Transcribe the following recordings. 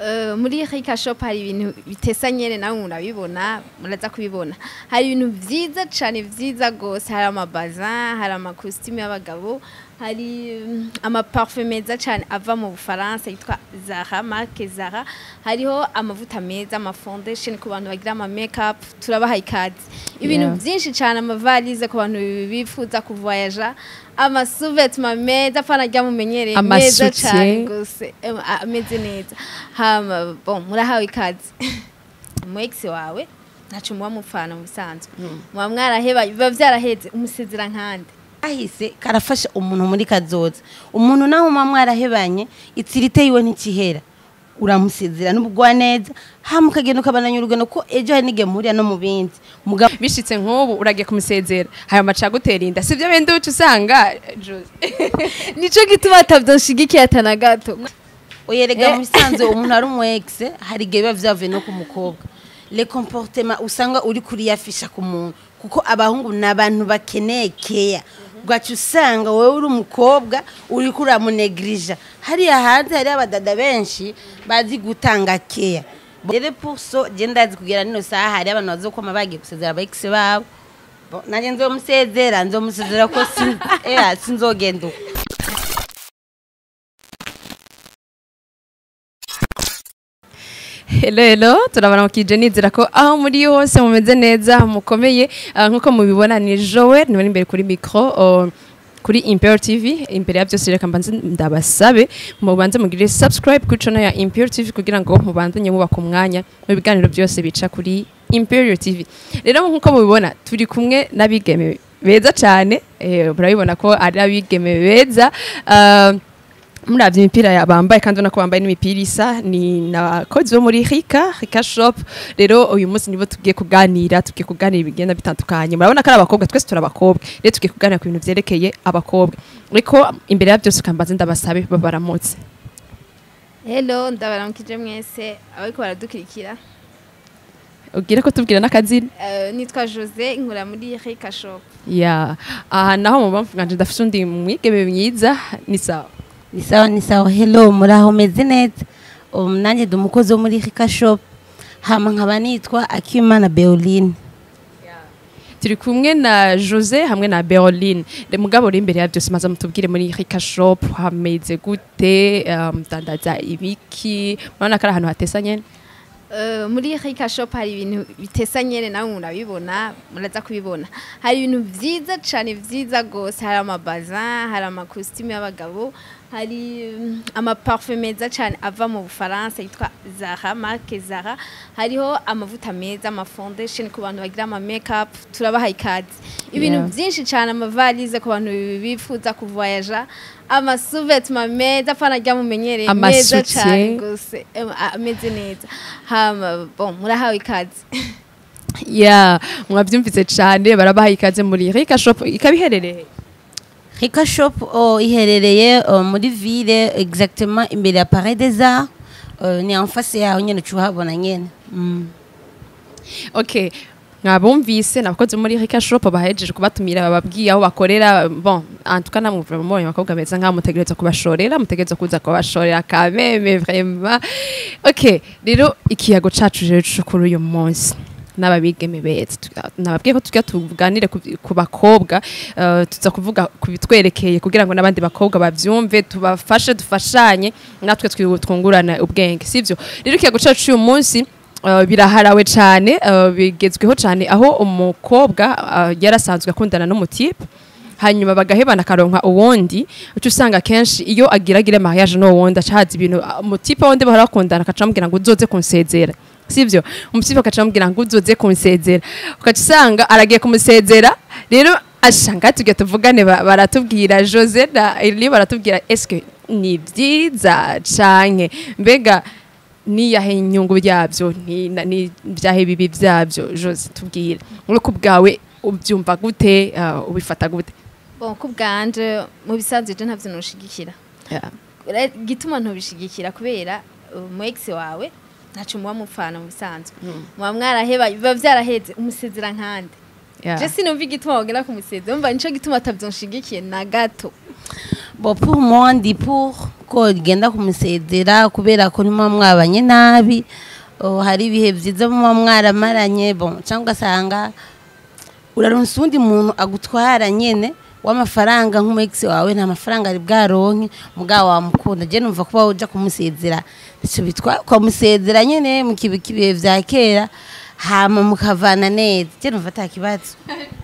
Eh, muri Rika Shop hari ibintu bitesa nyene nawe murabibona muraza kubibona hari ibintu vyiza cane vyiza gose hari amabazin hari amakositimu y'abagabo hari mm, amaparfum meza cane ava mu Bufaransa yitwa Zara marque Zara hariho amavuta meza ama foundation ku bantu bagira ama makeup turabaha ikazi ibintu Yeah. vyinshi cane amavalize ku bantu bifuza kuvoyaja amasuvetma meza apana rya mumenyereye meza Amasutiye. cane gose em, a- ameze neza hama bon murahawe ikaze mu ex wawe ntaco muba mupfana mu bisanzwe muba mwaraheba biba vyaraheze umusezera nkande kahise karafasha umuntu muri kazoza umuntu nawe muba mwarahebanye itsirite yiwe ntikihera uramusezera n'ubugwa neza hama ukagenda ukabananya urugendo ko ejo hari n'igihe muhurira no mu bindi mugabo bishitse nk'ubu uragiye kumusezera haya maca gutera inda sivyo bende uca usanga Jose. nico gituma atavyonshigikiye atana gato uyerega Eh. mu bisanzwe umuntu ari umu ex hari igihe biba vyavuye no ku mukobwa le comportement usanga uri kuriyafisha ku muntu kuko abahungu ni abantu bakeneye keya ugaca usanga wowe uri umukobwa uri kuramunegrija hariya hanze hariyo abadada benshi bazi gutanga keya rero puso je ndazi kugera nino saha hari abantu bazokwama bagiye gusezera aba ex babo Bo, nanjye nzomusezera nzomusezera ko sin- eh, sinzogenda uko Hello hello turabaramukije nizera ko aho muri hose mumeze neza mukomeye Ah, nkuko mubibona ni Joel niwe imbere kuri micro oh, kuri Imperial TV imbere ya byose reka mbanze ndabasabe mubanze mugire subscribe kuri channel ya Imperial TV kugira ngo mubandanye mubaka umwanya mu biganiro byose bica kuri Imperial TV rero nkuko mubibona turi kumwe n'abigeme beza cyane eh, murabibona ko ari abigeme beza Ah, muravye imipira ya- bambaye kandi ubona ko bambaye n'imipira isa ni nabakozi bo muri Rika Rika Shop rero uyu munsi nibo tugiye kuganira tugiye kuganira ibigenda bitandukanye murabona ko ari abakobwa twese turi abakobwa rero tugiye kuganira ku bintu vyerekeye abakobwa ariko imbere ya byose ukambaze ndabasabe babaramutse hello ndabaramukije mwese abariko baradukurikira ubwire ko tubwira n'akazina Eh, nitwa Jose nkora muri Rika Shop ya aha naho mu bamvu nganje ndafise undi mwigeme mwiza ni sawa ni sawa ni sawa hello muraho meze neza um, nanjye ndi umukozi wo muri Rika Shop hama nkaba nitwa Akimana Beoline turi kumwe na Jose hamwe na Berlin le mugabo uri imbere ya byose maze mutubwire muri Rika Shop hameze gute um, dandaza ibiki murabona ko ari ahantu hatesa nyene Eh, muri Rika Shop hari ibintu bitesa nyene nawe murabibona muraza kubibona hari ibintu vyiza cane vyiza gose hari amabazin hari amakositimu y'abagabo hari mm, amaparfum meza cane ava mu Bufaransa yitwa Zara marque Zara hariho amavuta meza ama foundation ku bantu bagira ama makeup turabaha ikazi ibintu Yeah. vyinshi cane amavalize ku bantu bifuza kuvoyaja amasuvetma meza apana rya mumenyereye meza Amasutiye. cane gose em, a- ameze neza hama bon murahawe ikaze ya mwabyumvise cyane barabaha ikaze muri Rika Shop ikaba iherereye Rika Shop oh, iherereye uh, muri ville exactement imbere ya Palais des Arts uh, ni en face yaho nyene ucuhabona nyene mm. okay mwabumvise nabakozi muri Rika Shop bahejeje kubatumira bababwiye aho bakorera bon antuka namuvura mu bakobwa beza nkaho mutegereza kubashorera mutegereza kuza kubashorera kameme vraiment okay rero ikiyago cacu rero cyo kuri uyu munsi n'ababigeme beza Tuga- nababwiye ko tujya tuganire ku ku bakobwa eh, tuza kuvuga ku bitwerekeye kugira ngo n'abandi bakobwa bavyumve tubafashe dufashanye natwe twi- twungurana ubwenge sivyo rero ikiyago cacu cy'uyu munsi Uh, biraharawe cyane uh, bigezweho cyane aho umukobwa uh, yarasanzwe akundana n'umutipe hanyuma bagahebana akaronka uwundi uca usanga kenshi iyo agiragire mariage n'uwo wundi acahaza ibintu uh, umutipe wundi bahora bakundana akaca amubwira ngo uzoze kunsezera sivyo umutipe akaca amubwira ngo uzoze kunsezera ugaca usanga aragiye kumusezera rero ashanga tujya tuvugane ba- baratubwira Jose na Eli baratubwira eske ni byiza canke mbega niyahe inyungu byabyo ni na- ni byahe bibi byabyo Jose tubwire uko bwawe ubyumva gute uh, ubifata gute bon ku bwanje mu bisanzwe je ntavyo noshigikira Yeah. Ura- gituma ntubishigikira kubera uh, mu ex wawe ntaco muba mupfana mu bisanzwe muba mwaraheba biba vyaraheze umusezera nkande Yeah. je sinumva igituma wogera kumusezera umva nico gituma atavyonshigikiye na gato bon pour moi ndi pour yuko rigenda kumusezera kubera ko nimuba mwabanye nabi oh, hari ibihe byiza muba mwaramaranye bon cyangwa ugasanga uraronsa uwundi muntu agutwara nyene w'amafaranga nk'umugisi wawe nta mafaranga ari bwaronke mugabo wamukunda je numva kuba uja kumusezera ico bitwa ukamusezera nyene mu kibi kibihe vya kera hama mukavana neza je numva ata kibazo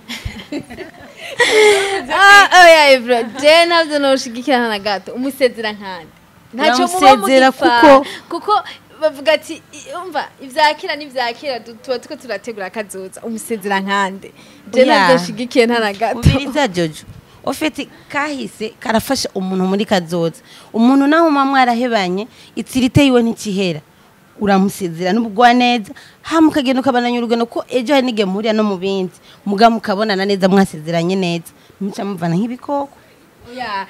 ah oya Ebro je navyo noshigikirana na gato umusezera nkande ntacyo muba Uramusezera mugipfana. kuko- kuko bavuga ati "I- umva ivyakira n'ivyakira tu- tuba tuko turategura akazoza umusezera nkande je Oya. navyo nshigikiye nta na gato ubiriza jojo ofeti kahise karafasha umuntu muri kazoza umuntu naho muba mwarahebanye itsirite yiwe ntikihera uramusezera n'ubugwa neza hama ukagenda ukabananya urugendo ko ejo hari n'igihe muhurira no mu bindi muga mukabonana neza mwasezeranye neza muca muvana nk'ibikoko Oya,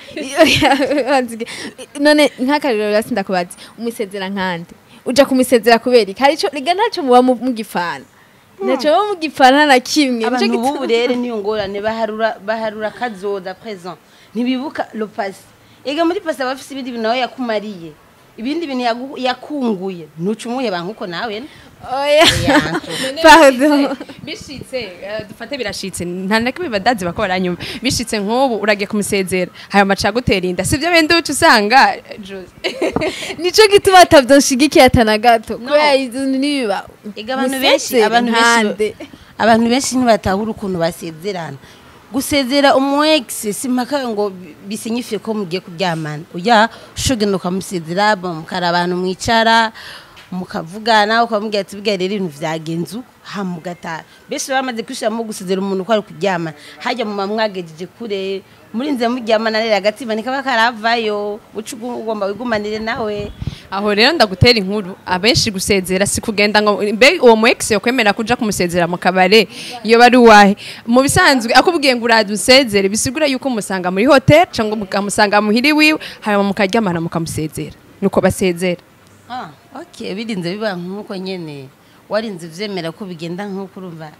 oya, wanzige. none nk'akarero rasi ndakubaza umusezera nkande uja kumusezera kubera iki hari ico riga ntacyo muba mu- mugipfana ntacyo muba mugipfana na kimwe Nico abantu gituma- bubu rero niyo ngorane baharura baharura kazoza present ntibibuka lo passé ega muri passé abafise ibindi bintu nawe yakumariye ibindi bintu yagu- yakunguye ntuca umuheba nk'uko nawe oya Yanto. pardon bishitse eh, dufate birashitse nta na kimwe badazi bako baranyuma bishitse nk'ubu uragiye kumusezera hayo maca agutera inda sivyo bende uca usanga eh, Josie. nico gituma atavyo nshigikiye atana gato kubera izo nibiba ega abantu benshi abantu benshi abantu benshi ntibatahura ukuntu basezerana gusezera umu ex si mpaka ngo bi- bisinyifiye ko mugiye kuryamana oya ushogenda ukamusezera bo mukara abantu mwicara mukavugana ukamubwira ati bwa rero ibintu vyagenze uko hama ugataha benshi bamaze kwishiramo gusezera umuntu ko ari kuryamana hajya mu mamwagejeje kure murinze muryamana rero agatima nikaba karavayo uca ugomba wigumanire nawe aho rero ndagutera inkuru abenshi gusezera si kugenda ngo mbe uwo mu ex yokwemera kuja kumusezera mu kabare iyo bari uwahe mu bisanzwe akubwiye ngo uraza usezere bisigura yuko musanga muri hotel cyangwa mukamusanga muhiri wiwe hanyuma mukaryamana mukamusezera nuko basezera Ah, okay birinze biba nk'uko nyene warinze uvyemera ko bigenda nk'uko urumva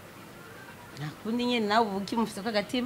nta kundi nyene nawe uba ukimufise kagatima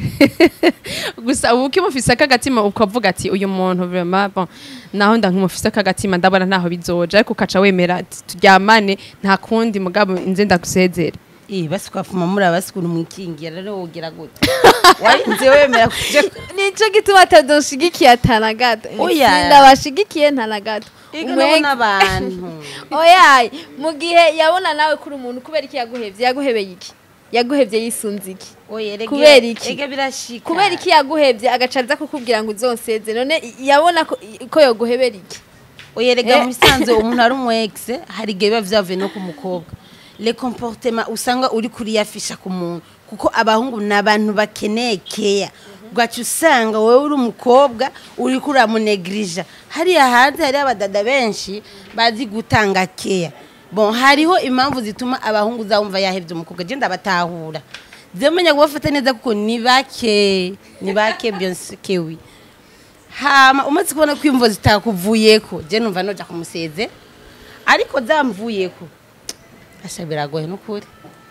gusa ubu ukimufise akagatima ukavuga ati uyu muntu vraiment bon naho ndankimufise akagatima ndabona ntaho bizoja ariko ukaca wemera ati, turyamane nta kundi mugabo inze ndagusezera eh basi kwafuma muri abasikuru mwikingira rero wogira gute warinze wemera kuje nico gituma atavyo nshigikiye atana gato Oya. ndabashigikiye nta na gato ega Umu ex- nabona abantu oya mu gihe yabona nawe kuri umuntu kubera iki yaguhevye yaguhebeye iki yaguhevye yisunze iki oye rege Kubera iki? ega birashika kubera iki yaguhevye agaca aza kukubwira ngo uzonseze none yabona ko, ko yoguhebera iki oye rega Eh. mu bisanzwe umuntu ari umu ex hari igihe biba vyavuye no ku mukobwa le comportement usanga uri kuriyafisha ku muntu kuko abahungu ni abantu bakeneye keya ugaca usanga wowe uri umukobwa uri kuramunegrija hariya hanze hariho abadada benshi bazi gutanga keya bon hariho impamvu zituma abahungu uzawumva yahevye umukobwa je ndabatahura zemenya kubafata neza kuko ni bake ni bake byonse kewi hama umaze kubona ko imvo zitakuvuyeko je numva noja kumuseze ariko zamvuyeko asha biragoye n'ukuri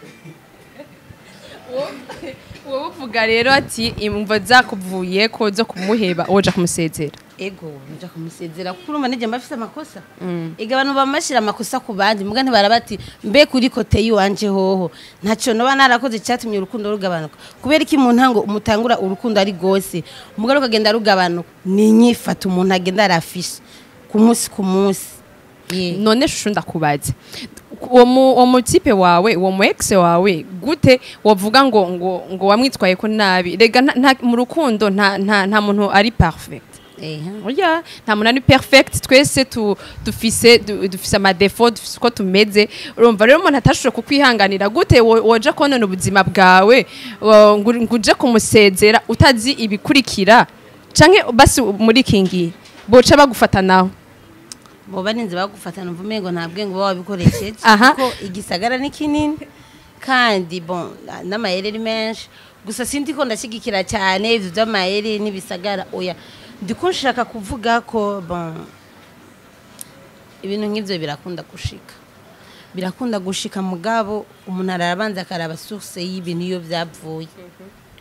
wowe uvuga rero ati imvo zakuvuye ko zo kumuheba woja kumusezera ego noja kumusezera kuko urumva nije mbafise amakosa ega abantu bamashira amakosa ku bandi muga ntibarabati mbe kuri kote yiwanje hoho ntaco noba narakoze cyatumye urukundo rugabanuka kubera iki mu ntango umutangura urukundo ari gose umugore ukagenda rugabanuka ni inyifata umuntu agenda arafisha ku munsi ku munsi Yeah. none shusho ndakubaze uwo mu- uwo mutipe wawe uwo mu ex wawe gute wavuga ngo ngo ngo wamwitwaye ko nabi rega nta- nta- mu rukundo nta nta nta muntu ari perfect Ehe. oya nta muntu ari perfect twese tu, dufise du, dufise amadefo dufise uko tumeze urumva rero umuntu atashobora kukwihanganira gute wo- woja konona ubuzima bwawe wo- ngo ngo uje kumusezera utazi ibikurikira canke basi muri kingi boca bagufata nawe boba ninze bagufatana mvume ngo nta bwenge uba wabikoresheje Aha. kuko igisagara ni kinini kandi bon n'amayeri ari menshi gusa sindi ko ndashyigikira cyane ibyo by'amayeri n'ibisagara oya ndiko nshaka kuvuga ko bon ibintu nk'ibyo birakunda gushika birakunda gushika mugabo umuntu arabanza akaraba source y'ibintu iyo byavuye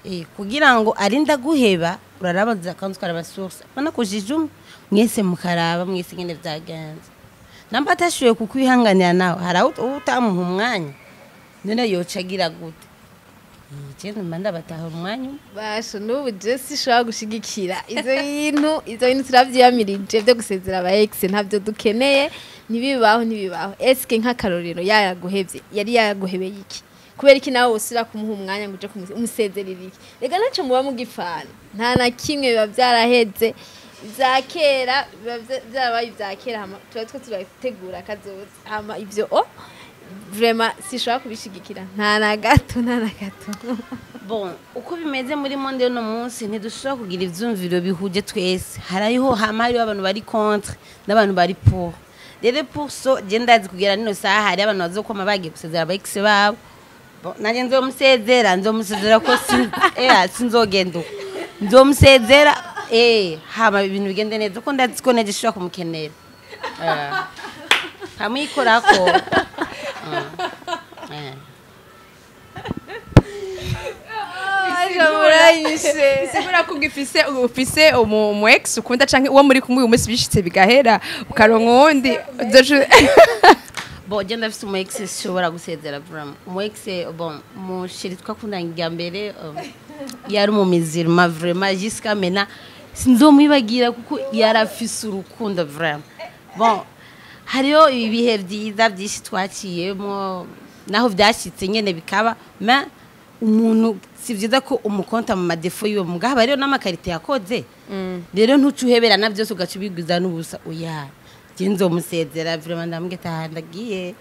Eh, kugira ngo arinde guheba urarabaza kandi ukaraba source bana kujije umwe mwese mukaraba mwese ngene vyagenze namba atashoboye kukwihanganira nawe hari aho uba utamuha umwanya none yoca agira gute je mba ndabatahura umwanya umwe basho n'ubu je sishobora gushigikira ivyo bintu ivyo bintu turavyiyamirije vyo gusezera aba ex ntabyo dukeneye ntibibaho ntibibaho eske nk'akarorero yayaguhevye yari yayaguhebeye iki kubera iki nawe wosubira kumuha umwanya ngo uje kumu- umusezerera iki reka ntaco muba mugipfana nta na kimwe biba vyaraheze ivya kera biba vya- vyarabaye ivya kera hama tuba two turategura kazoza hama ivyo o vraiment sishobora kubishigikira nta na gato nta na gato bon uko bimeze muri monde y'uno munsi ntidushobora kugira ivyumviro bihuje twese hariho hama hariho abantu bari contre n'abantu bari pour rero pour so je ndazi kugera nino saha hari abantu bazokoma bagiye gusezera aba ex babo Bon, nanjye nzomusezera nzomusezera ko sin- eh, sinzogenda uko nzomusezera eh, hama ibintu bigende neza ko ndazi ko neje shobora kumukenera Eh, nkamwikorako Eh, eh. sigura ko ugifise ufise umu umu ex ukunda canke uwo muri kumwe uyu munsi bishitse bigahera ukaronka uwundi uzoca- bon je ndafise umu ex shobora gusezera vraiment umu ex bon mushiri twakundanye irya mbere um, yari umumizirima vraiment jusqu'à maintenant sinzomwibagira kuko yarafise urukundo vraiment bon hariho ibihe vyiza vyinshi twaciyemo naho vyashitse nyene bikaba mais umuntu si vyiza ko umukonta mu madefo yiwe mugabo hariho n'amakarite yakoze rero ntuca uheberana vyose ugaca ubigwiza n'ubusa oya je nzomusezera vraiment ndambwira ati aha ndagiye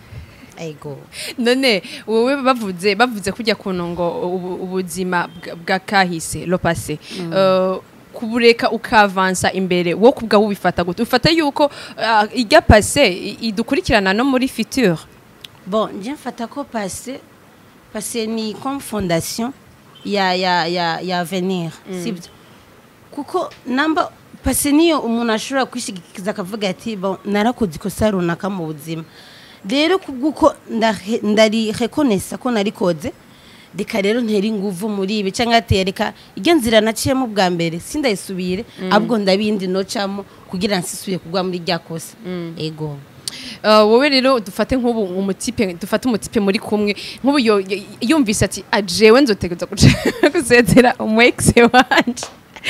ego none wowe bavuze bavuze kujya kuntu ngo ubu- ubuzima bwa- bwa kahise lo passé eh, kubureka ukavansa imbere wo kubwa ubifata gute ufata yuko ah, irya passé i- idukurikirana no muri future bon je mfata ko passé passé ni comme fondation ya ya ya ya avenir sibyo kuko namba passé niyo umuntu ashobora kwishigikiza akavuga ati bon narakoze ikosa runaka mu buzima rero kubw'uko ndahe- ndari reconnaissa ko narikoze reka rero ntera inguvu muri ibi cyangwa ati reka iryo nzira naciyemo bwa mbere sindayisubire ahubwo ndabindi nocamo kugira ngo nsisubiye kugwa muri rya kosa ego Uh, wowe rero dufate nk'ubu umutipe dufate umutipe muri kumwe nk'ubu yo- y- yumvise ati ajewe nzotegereza guca gusezera umu ex wanje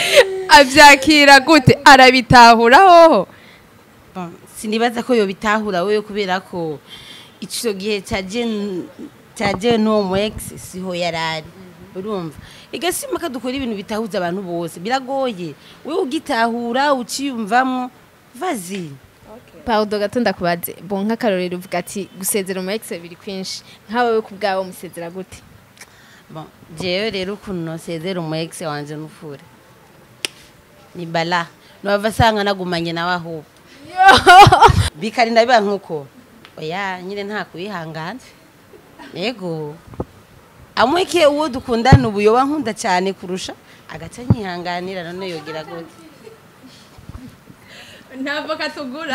avyakira gute arabitahura hoho Bon, sinibaza ko yobitahura wewe kubera ko ico gihe caje caje no mu ex siho yarari urumva igasima kadukora ibintu bitahuza abantu bose biragoye wewe ugitahura uciyumvamwo vazi Pardon gato ndakubaze bon nk'akarorero uvuga ati gusezera umu ex biri kwinshi nkawe ku bwawe musezera gute bon jewe rero ukuntu nosezera umu ex wanje nufure ni bala nova asanga nagumanye nawe ahubwo bikarinda biba nk'uko oya nyine nta kwihangana yego amweke uwo dukundana ubu yoba nkunda cyane kurusha agaca nyihanganira none yogira gute ntabwo katugura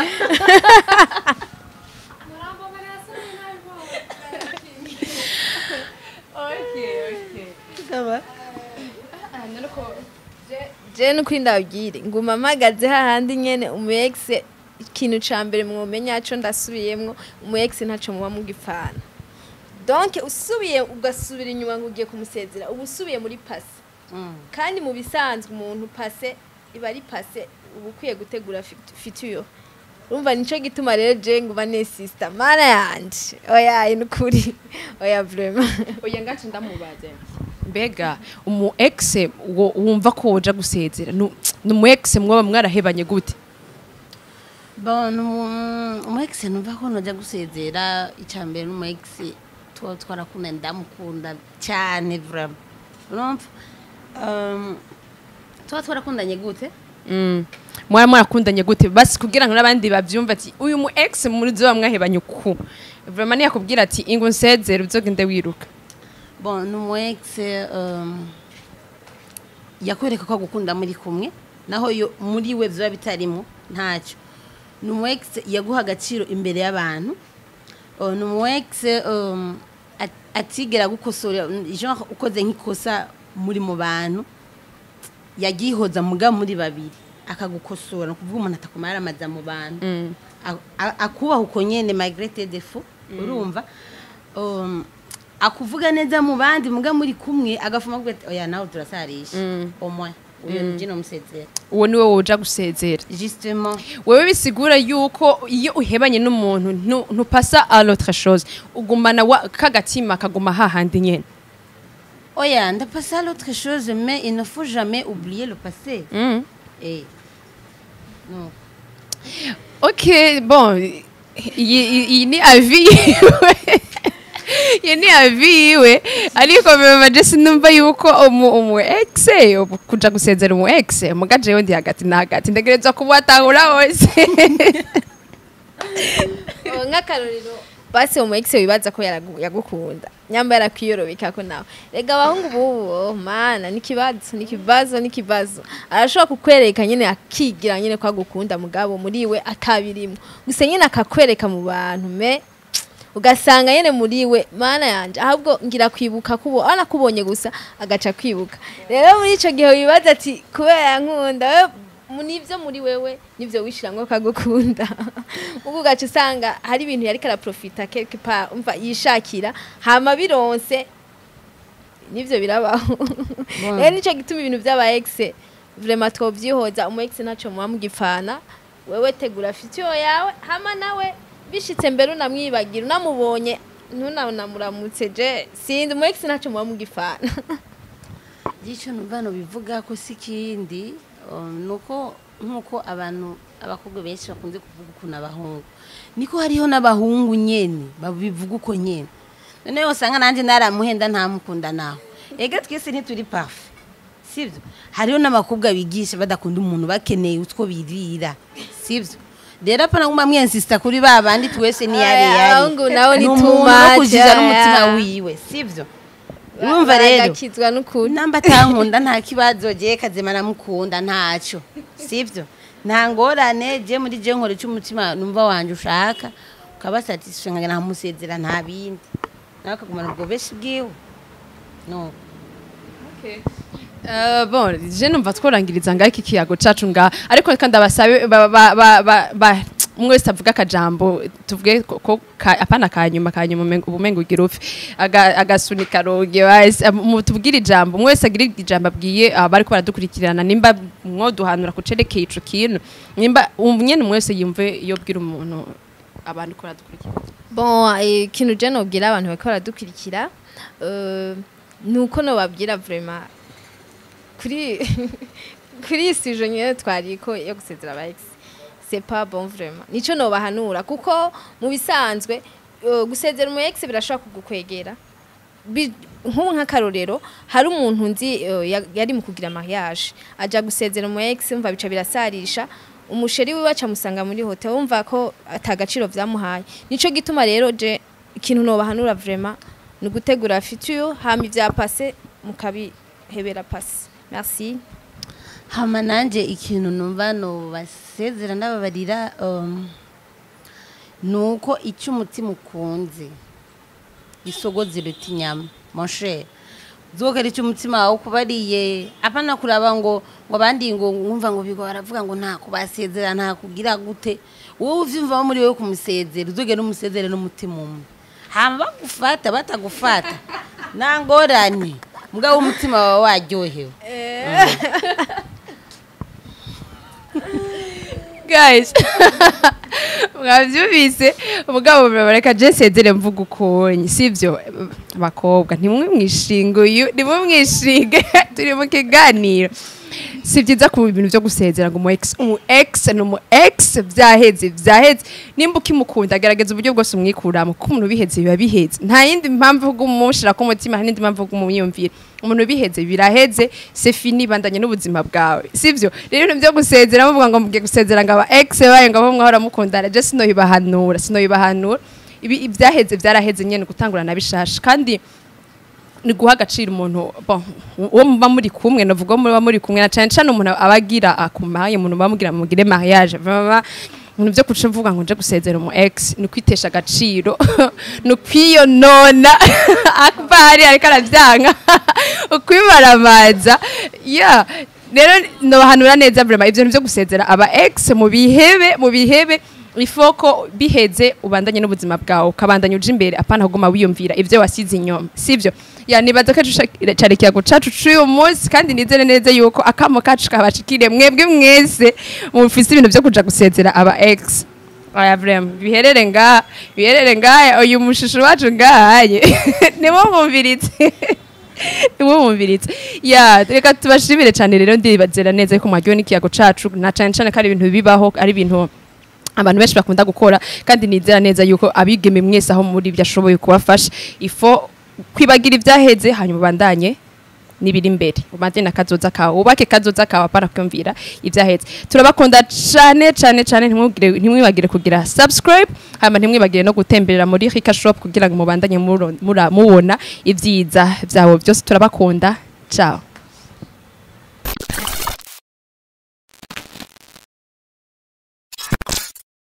je nukuri ndabwire nguma mpagaze hahandi nyene umu ex ikintu ca mbere mwomenya co ndasubiyemwo umu ex ntaco muba mugipfana donc usubiye ugasubira inyuma ngo ugiye kumusezera uba usubiye muri pase kandi mu bisanzwe umuntu pase iba ari pase uba ukwiye gutegura fituyo urumva nico gituma rero je nguba nesista mana yanje oya ni ukuri oya vraiment oya ngacu ndamubaze mbega umu ex wo- wumva ko woja gusezera nu ni umu ex mwaba mwarahebanye gute bon umu- umu ex numva ko noja gusezera icya mbere n'umu ex tuba twarakunda ndamukunda cyane vraiment urumva Um, tuba twarakundanye gute Mm. mwara mwarakundanye gute basi kugira ngo n'abandi bavyumva ati uyu mu ex muri zoba mwahebanye uku vraiment niyakubwira ati ingo nsezere uzogende wiruka bon ni umu ex um, yakwereka ko agukunda muri kumwe naho yo muri we biba bitarimo ntacyo ni umu ex yaguha agaciro imbere y'abantu Uh, ni umu ex um, at- atigera gukosora genre ukoze nk'ikosa muri mu bantu yagihoza muga muri babiri akagukosora ni ukuvuga umuntu atakumara yaramaza mu bantu A- a- akubaha uko nyene malgré defo urumva Um, akuvuga neza mu bandi muga muri kumwe agafuma avuga ati oya nawe turasarisha au moins uyo ni jino musezera uwo ni wowe uja gusezera justement wewe bisigura yuko iyo uhebanye n'umuntu ntu- ntupasa à l'autre chose ugumana wa- kagatima kaguma hahandi nyene oya ndapasa l'autre chose mais il ne faut jamais oublier le passé Mm. eh non ok bon iyi iyi- iyi ni avi yiwe iyi ni avi yiwe ariko mama jesi numva yuko umu umu ex kuja gusezera umu ex muga jewe ndi hagati na hagati ntegerezwa kubatahura wose Oh, nk'akarorero basi umu ex wibaza ko yaragu- yagukunda nyamba yarakwiyorobeka ko nawe rega abahungu bubu oh, mana n'ikibazo n'ikibazo n'ikibazo arashobora kukwereka nyine akigira nyine ko agukunda mugabo muri we atabirimwo gusa nyine akakwereka mu bantu me ugasanga nyine muri we mana yanje ahubwo ngira kwibuka kubo anakubonye gusa agaca kwibuka rero muri ico gihe wibaza ati kubera yankunda we mu- nivyo muri wewe nivyo wishiramwo kagukunda ubwo ugaca usanga hari ibintu yariko araprofita quelque part umva yishakira hama bironse nivyo birabaho rero nico gituma ibintu vy'aba ex vraiment twovyihoza umu ex naco muba mugipfana wewe tegura fitiyo yawe hama nawe bishitse mbere unamwibagira unamubonye ntunamuramutse je sindi umu ex naco muba mugipfana gico numva bivuga ko si kindi um, nuko nkuko abantu abakobwa benshi bakunze kuvuga ukuntu abahungu niko hariho n'abahungu nyene babivuga uko nyene noneho usanga nanjye naramuhenda ntamukunda nawe ega twese ntituri parfe sibyo hariho n'abakobwa bigisha badakunda umuntu bakeneye utwo birira sibyo rero apana nguma mwensista kuri ba bandi twese ni yari Aya, yari abahungu nabo ni umuntu too wo much, kujiza n'umutima aya. wiwe sibyo urumva rero baragakizwa n'ukuri namba atankunda nta kibazo je kazima namukunda ntaco sivyo nta ngorane je muri je nkore cy'umutima numva wanje ushaka ukaba satisfait nkagenda nkamusezera nta bindi nawe akagumana ubwo beshi bwiwe no Uh, bon je numva tworangiriza ngaho iki kiyago cacu ngaha ariko reka ndabasabe ba- ba- ba- ba- ba- umwe wese avuga akajambo tuvuge ko- ko ka- apana kanyuma kanyuma umengo- ubumengo ugira upfe Aga- agasunika roge wese mu- tubwire ijambo umwe wese agira ijambo abwiye abariko baradukurikirana nimba mwoduhanura kucerekeye ico kintu nimba um- nyene umwe wese yumve iyo bwira umuntu abantu ko baradukurikirana bon eh, ikintu je nobwira abantu bariko baradukurikira eh, ni uko nobabwira vraiment kuri kuri iyi sije nyine twariko yo gusezera aba ex c'est pas bon vraiment nico nobahanura kuko mu bisanzwe eh, gusezera umu ex birashobora kugukwegera Bi- nk'ubu nk'akarorero hari umuntu nzi eh, ya- yari mu kugira mariage aja gusezera umu ex umva bica birasarisha umusheri wiwe acamusanga muri hotel wumva ko atagaciro vyamuhaye nico gituma rero je ikintu nobahanura vraiment ni ugutegura future hama ivya passé mukabihebera passé merci hama nanje ikintu numva no basezera ndababarira um, nuko icyo umutima ukunze isogozi ruta inyama mon cher zogera icyo umutima wawe kubariye apana kuraba ngo ngo abandi ngo wumva ngo bigo baravuga ngo nta kubasezera nta kugira gute wowe uvyumva muri wewe kumusezera uzogera umusezere n'umutima umwe hama bagufata batagufata nta ngorane mugabo umutima wawe waryohewe guys mwabyumvise umugabo bareka jesedere mvuga ukonye sibyo bakobwa ntimwe mwishinga uyu nimwe mwishinge turi mu kiganiro si byiza ku bintu byo gusezera ngo umu ex umu ex ni umu ex byaheze byaheze nimba ukimukunda agaragaza uburyo bwose umwikuramo kuko umuntu biheze biba biheze nta yindi mpamvu yo kumushira ku mutima n'indi mpamvu yo kumwiyumvira umuntu biheze biraheze c'est fini bandanye n'ubuzima bwawe sivyo rero ibintu byo gusezera muvuga ngo mugiye gusezera ngo aba ex baye ngo abo mwahora mukundana je sinoyibahanura sinoyibahanura ibi ibyaheze byaraheze nyene gutangura na bishasha kandi ni guha agaciro umuntu bon uwo muba muri kumwe navuga uwo muba muri kumwe na cyane cyane umuntu abagira akumaye umuntu bamubwira mugire mariage vraiment ibintu byo kuca mvuga ngo nje gusezera umu ex ni kwitesha agaciro ni ukwiyonona akbari ariko arabyanga ukwimaramaza ya rero nobahanura neza vrema ivyo bintu byo gusezera aba ex mu bihebe mu bihebe ifoko biheze ubandanye n'ubuzima bwawe ukabandanya uja imbere apana kuguma wiyumvira ivyo wasize inyuma sivyo ya nibaza ko cari ikiyago cacu c'uyu munsi kandi nizere neza yuko akamo kacu kabashikiriye mwebwe mwese mufise ibintu vyo kuja gusezera aba ex aya vrema biherere ngaha biherere ngaha uyu mushushu wacu ngahaye niwo mumviritse niwo mumviritse ya reka tubashimire cyane rero ndibazera neza yuko mwaryowe n'ikiyago cacu na cane cane ko ari ibintu bibaho ari ibintu abantu benshi bakunda gukora kandi nizera neza yuko abigeme mwese aho muri byo ashoboye kubafasha ifo kwibagira ibyaheze hanyuma ubandanye nibiri imbere ubanze na kazoza kawe ubake kazoza kawe apana kwumvira ibyaheze turabakunda cyane cyane cyane ntimwibagire ntimwibagire kugira subscribe hanyuma ntimwibagire no gutemberera muri Rika Shop kugira ngo mubandanye muro- mura- mubona ibyiza byabo byose turabakunda ciao